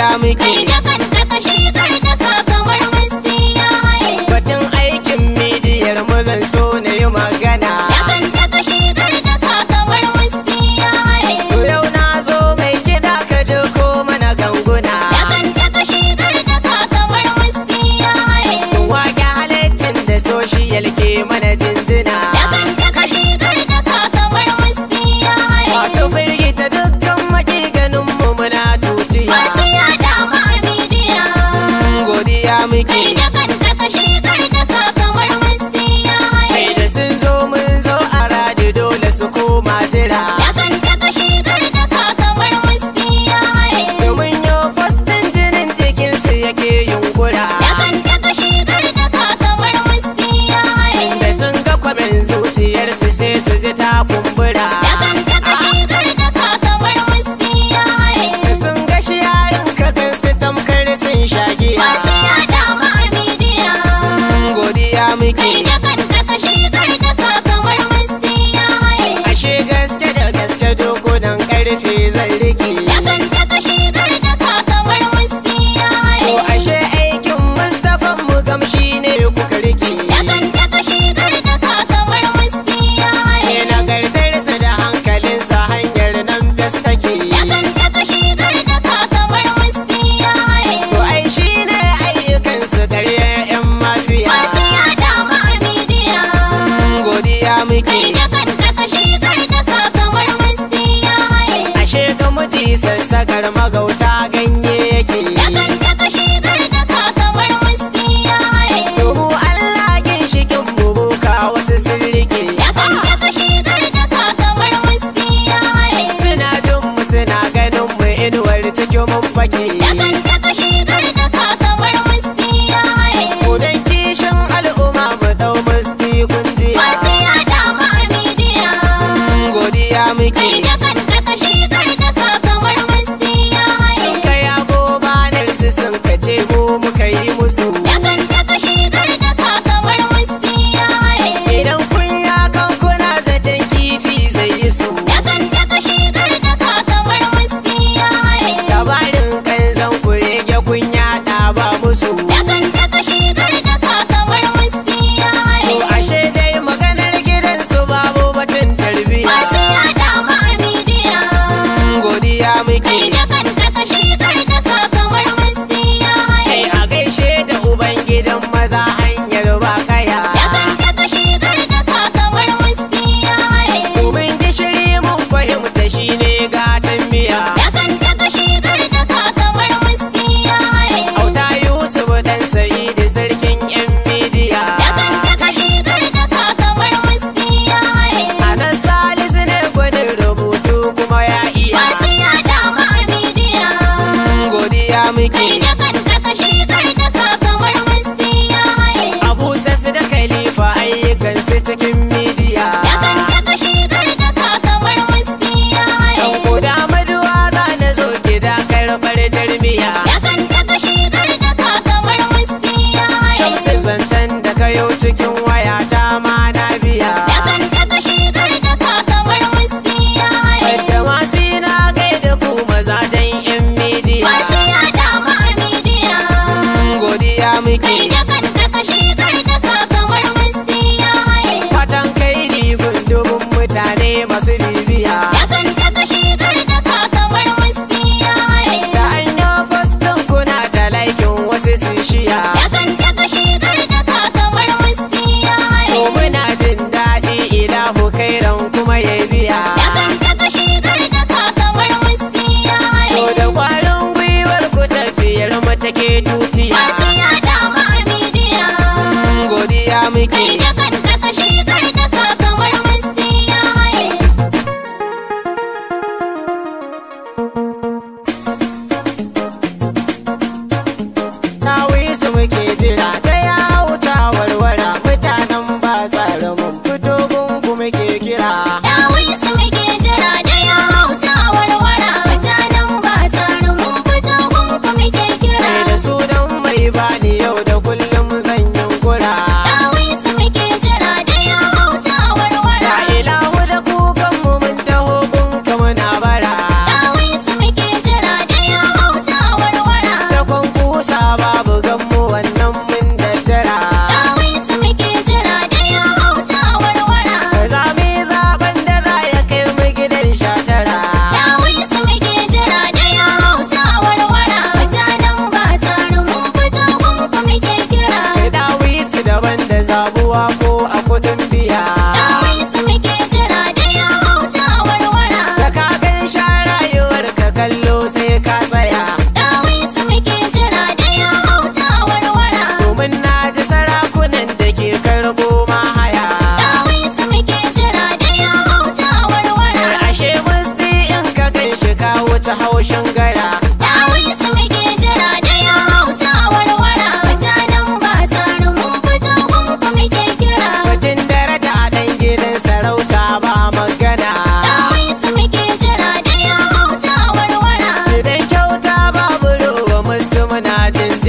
godiya muke Kai da kan da kashi kar da ka kamar musti ya haye. batun aikin midiyar mu zan so na yi magana Da kan da kashi kar da ka kamar musti ya haye. to yau na zo mai kiɗa ka doko mana ganguna Da kan da kashi kar da ka kamar musti ya haye. wake halittin da social ke mana dindina Da kan da kashi kar da ka kamar musti ya haye. masu firgita dukkan makiganin mu muna tutiya Masu yada ma a midiya. godiya muke Kai da kan da kashi kar da ka kamar musti ya haye. kai da sun zo mun zo a radi dole su koma jira Da kan da kashi kar da ka kamar musti ya haye. domin yau fastin jinin jikinsu yake yunkura Da kan da kashi kar da ka kamar musti ya haye. da sun ga kwamin zuciyarsu sai su ji ta kumbura Da kan da kashi kar da ka kamar musti ya haye. da sun ga shi yarin ka su tamkar sun shagiya Masu yada ma a midiya. godiya muke Kai da kan da kashi kar da ka kamar musti ya haye. ashe gaske da gaske dokunan karfe zan rike Da kan da kashi kar da ka kamar musti ya to haye. ashe aikin mustapha mu gamshi ne kuka rike Da kan da kashi kar da ka kamar musti ya haye. ne nagartarsa da hankalinsa hanyar nan fes take Da kan da kashi kar da ka kamar musti ya haye. to ai shi ne ayyukansu karya yan mafiya Masu yada ma a midiya. godiya muke Kai da kan da kashi kar da ka kamar musti ya haye. ashe ga miji sassakar magauta ganye yake Da kan da kashi kar da ka kamar musti ya haye. Domin Allah ginshikin bubuka wasu sun rike Da kan da kashi kar da ka kamar musti ya haye. suna jin mu suna ganin mu inuwar cikin mun fake Da kan da kashi kar da ka kamar musti ya haye. Kudan kishin al'umma mu dau musti kunji Masu yada ma a midiya. godiya muke Kai da kan da kashi kar da ka kamar musti ya haye. sun kai agobanar su sun kace mu muka yi musu Da kan da kashi kar da ka kamar musti ya haye. idan kun ya kan kuna zaton kifi zai yi su Da kan da kashi kar da ka kamar musti ya haye. labarin kan zan kurege kun yaɗa ba musu Da kan da kashi kar da ka kamar musti ya To haye. ashe dai maganar gidansu babu batun tarbiya Masu yada ma a midiya. godiya muke Kai da kan da kashi kar da ka kamar musti ya haye. kai a gaishe da uban gidan maza hanyar ba kaya Da kan da kashi kar da ka kamar musti ya haye. domin gishiri mun fahimta shine gatan miya Da kan da kashi kar da ka kamar musti ya haye. auta yusuf dan sa'idu sarkin yan midiya Da kan da kashi kar da ka kamar musti ya haye. anan salisu ne gwanin rubutu kuma ya iya Masu yada ma a midiya. godiya muke Kai da kan da kashi kar da ka kamar musti ya haye. abu sassu da khalifa ayyukansu cikin midiya Da kan da kashi kar da ka kamar musti ya haye. Dan koda maduwa za na zo gida karɓar darmiya. Da kan da kashi kar da ka kamar musti ya haye. Shamsu zancen da kayo cikin wayata ma na biya. Da kan da kashi kar da ka kamar musti ya haye. Wadda masu na gaida ku mazajen yan midiya. Masu yada ma a midiya. Godiya muke. Kai da kan da kashi kar da ka kamar musti ya haye. Fatan kai rigun dubun mutane masu bibiya. Da kan da kashi kar da ka kamar musti ya haye. Da an yi fastin kuna da laikin wasu sun shiya. Da kan da kashi kar da ka kamar musti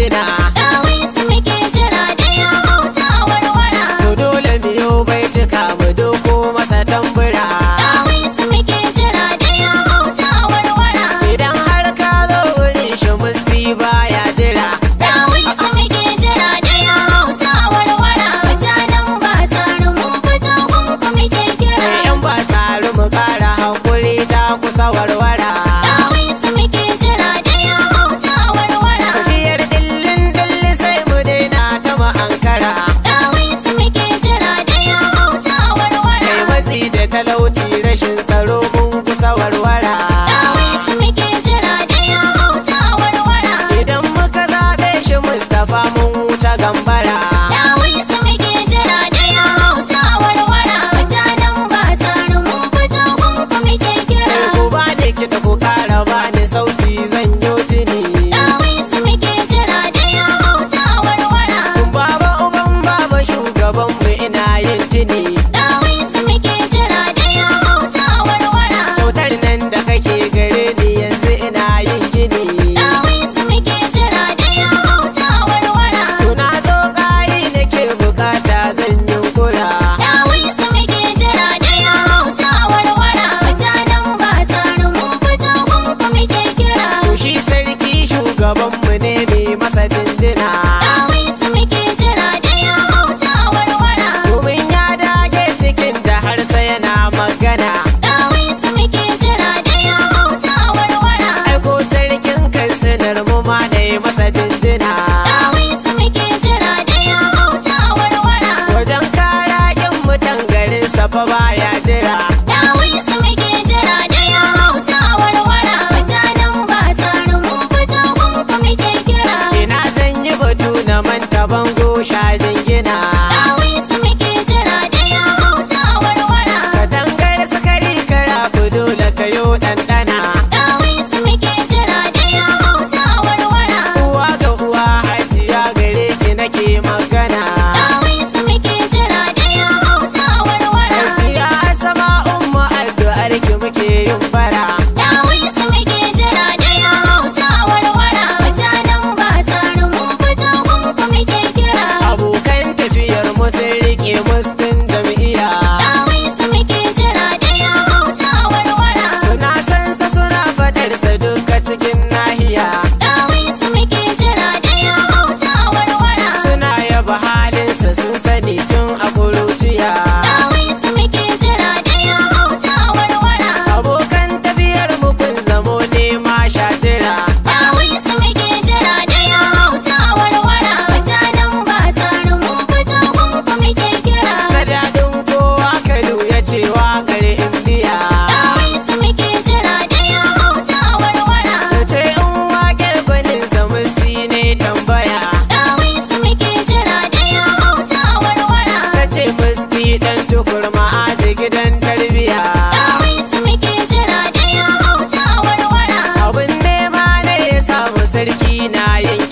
jinjina Dawai su muke jira da ya hauta warwara. to dole biyo baituka mu doko masa tambura Dawai su muke jira da ya hauta warwara. idan har ka zo wurin shi musti baya jira Dawai su muke jira da ya hauta warwara. Mutanen ba tsarin mun fito gunku muke kira. yan ba tsari mu kara hakuri ta kusa warwara Dawai su muke jira da ya hauta warwara. tafiyar dillin dilli sai mu daina ta mu ankara Dawai su muke jira da ya hauta warwara. kai matsi da talauci rashin tsaro mun kusa warwara Dawai su muke jira da ya hauta warwara. idan muka zaɓe shi mustapha mun wuce gambara Dawai su muke jira da ya hauta warwara. Mutanen ba tsarin mun fito gunku muke kira. Kai ku ba ni kiɗa ku ƙara ba ni sauti zan yi tuni Dawai su muke jira da ya hauta warwara. baba uban baba shugaban mu ina yin tuni Dawai su muke jira da ya hauta warwara. kyautar nan da kake gare ni yanzu ina yin gini Dawai su muke jira da ya hauta warwara. Tuna zo ƙari nake bukata zan yi kula Dawai su muke jira da ya hauta warwara. Mutanen ba tsarin mun fito gunku muke kira. To shi sarki shugabanmu ne mai masa dindina Dawai su muke jira da ya hauta warwara. domin ya dage cikin da har sai yana magana Dawai su muke jira da ya hauta warwara. aiko sarkin katsinar mu ma da yi masa dindina Dawai su muke jira da ya hauta warwara. wajen kara yin mutan garin safa baya jira Dawai su muke jira da ya hauta warwara. Mutanen ba tsarin mun fito gunku muke kira. ina zan yi batu na manta bango shajin gina Dawai su muke jira da ya hauta warwara. katangar sukari kara dole kayo ɗanɗana Dawai su muke jira da ya hauta warwara. uwa ga uwa hajiya gare ki nake magana Dawai su muke jira da ya hauta warwara. Ya sama umma addu'ar ki muke yin bara Dawai su muke jira da ya hauta warwara. Mutanen ba tsarin mun fito gunku muke kira. abokan tafiyar mu sun rike mustin jami'a Dawai su muke jira da ya hauta warwara. suna san sa suna fadar sa duka cikin nahiya Dawai su muke jira da ya hauta warwara. suna yaba halin sa sun sani tun a kuruciya Dawai su muke jira da ya hauta warwara. abokan tafiyar mu kun zamo ne ma shatira Dawai su muke jira da ya hauta warwara. Mutanen ba tsarin mun fito gunku muke kira. na daɗin kowa kalu ya ce waƙar indiya Dawai su muke jira da ya hauta warwara. ta ce in waƙar banin sa musti ne tambaya Dawai su muke jira da ya hauta warwara. ta ce musti dan tukurma a gidan tarbiya Dawai su muke jira da ya hauta warwara. abin nema ne ya samu sarki na yin